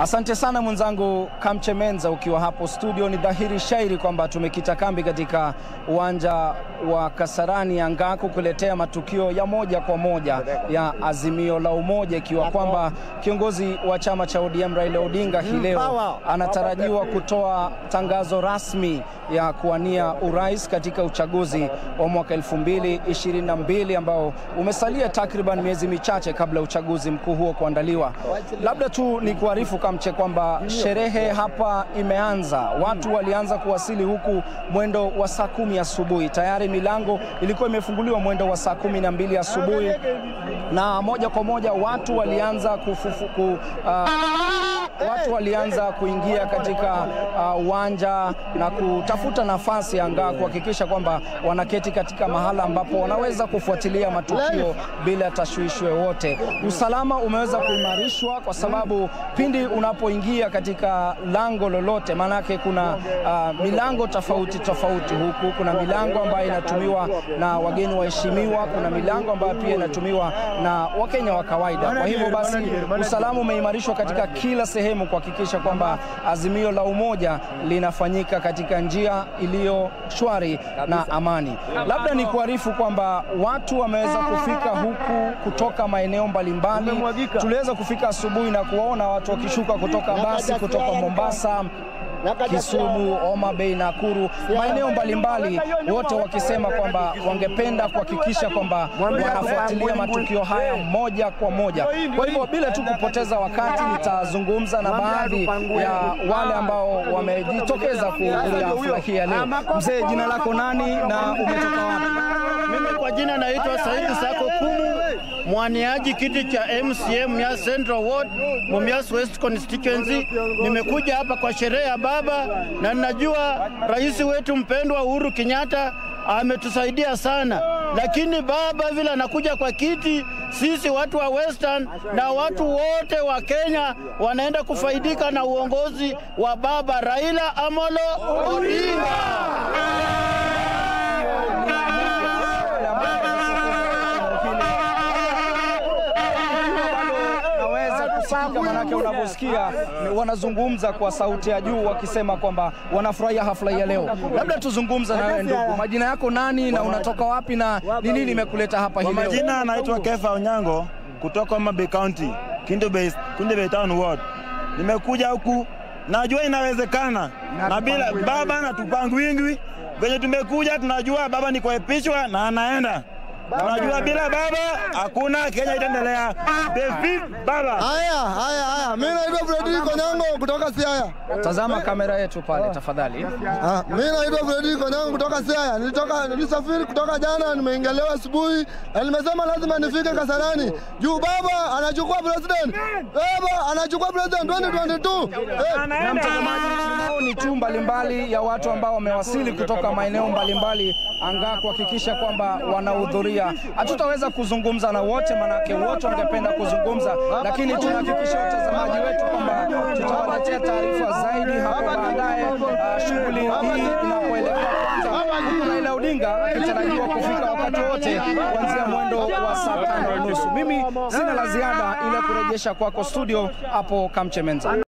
Asante sana mwenzangu Kamchemenza, ukiwa hapo studio. Ni dhahiri shairi kwamba tumekita kambi katika uwanja wa Kasarani Angaku kuletea matukio ya moja kwa moja ya Azimio la Umoja, ikiwa kwamba kiongozi wa chama cha ODM Raila Odinga hii leo anatarajiwa kutoa tangazo rasmi ya kuwania urais katika uchaguzi wa mwaka 2022 ambao umesalia takriban miezi michache kabla ya uchaguzi mkuu huo kuandaliwa. Labda tu ni kuarifu Kamche kwamba sherehe hapa imeanza. Watu walianza kuwasili huku mwendo wa saa kumi asubuhi. Tayari milango ilikuwa imefunguliwa mwendo wa saa kumi na mbili asubuhi na moja kwa moja watu walianza kufufu, ku, uh, watu walianza kuingia katika uwanja uh, na kutafuta nafasi angaa kuhakikisha kwamba wanaketi katika mahala ambapo wanaweza kufuatilia matukio bila tashwishi yoyote. Usalama umeweza kuimarishwa kwa sababu pindi unapoingia katika lango lolote, maanake kuna uh, milango tofauti tofauti huku. Kuna milango ambayo inatumiwa na wageni waheshimiwa, kuna milango ambayo pia inatumiwa na Wakenya wa kawaida. Kwa hivyo basi usalama umeimarishwa katika kila sehemu kuhakikisha kwamba azimio la umoja linafanyika katika njia iliyo shwari na amani. Labda ni kuarifu kwamba watu wameweza kufika huku kutoka maeneo mbalimbali. Tuliweza kufika asubuhi na kuwaona watu wakishuka kutoka basi kutoka Mombasa Kisumu, Homa Bay, Nakuru, maeneo mbalimbali, wote wakisema kwamba wangependa kuhakikisha kwamba wanafuatilia matukio haya moja kwa moja. Kwa hivyo bila tu kupoteza wakati, nitazungumza na baadhi ya wale ambao wamejitokeza kuhudhuria hafla hii ya leo. Mzee, jina lako nani na umetoka wapi? Mimi kwa jina naitwa Saidi Sako Kumu, mwaniaji kiti cha MCM Mumias Central Ward, Mumias West Constituency. Nimekuja hapa kwa sherehe ya baba na ninajua rais wetu mpendwa Uhuru Kenyatta ametusaidia sana, lakini baba vile anakuja kwa kiti, sisi watu wa Western na watu wote wa Kenya wanaenda kufaidika na uongozi wa baba Raila Amolo Odinga. kusikika manake unavyosikia wanazungumza kwa sauti ya juu wakisema kwamba wanafurahia hafla ya leo. Labda tuzungumza na wewe ndugu, majina yako nani na unatoka wapi na ni nini imekuleta hapa hii leo? Majina anaitwa Kefa Onyango kutoka Homa Bay County, Kindu Bay, Kindu Bay Town Ward. Nimekuja huku najua inawezekana na bila baba na tupangu wingi venye tumekuja, tunajua baba ni kuepishwa na anaenda Unajua bila baba hakuna Kenya itaendelea. Baba. Haya, haya, haya. Mimi naitwa Fredrick Onyango kutoka Siaya. Tazama kamera yetu pale tafadhali. Ah, mimi naitwa Fredrick Onyango kutoka Siaya. Nilitoka nilisafiri kutoka jana, nimeingelewa asubuhi na nimesema lazima nifike Kasarani. Juu baba anachukua president. Baba anachukua president 2022. Eh, na mtazamaji, maoni tu mbalimbali ya watu ambao wamewasili kutoka maeneo mbalimbali angaa kuhakikisha kwamba wanahudhuria hatutaweza kuzungumza na wote, manake wote wangependa kuzungumza, lakini tunahakikisha watazamaji wetu kwamba tutawaletea taarifa zaidi hapo baadaye, uh, shughuli hii inapoelekea huku Raila Odinga akitarajiwa kufika wakati wote kuanzia mwendo wa saa tano unusu. Mimi sina la ziada, ile kurejesha kwako studio hapo Kamchemenza.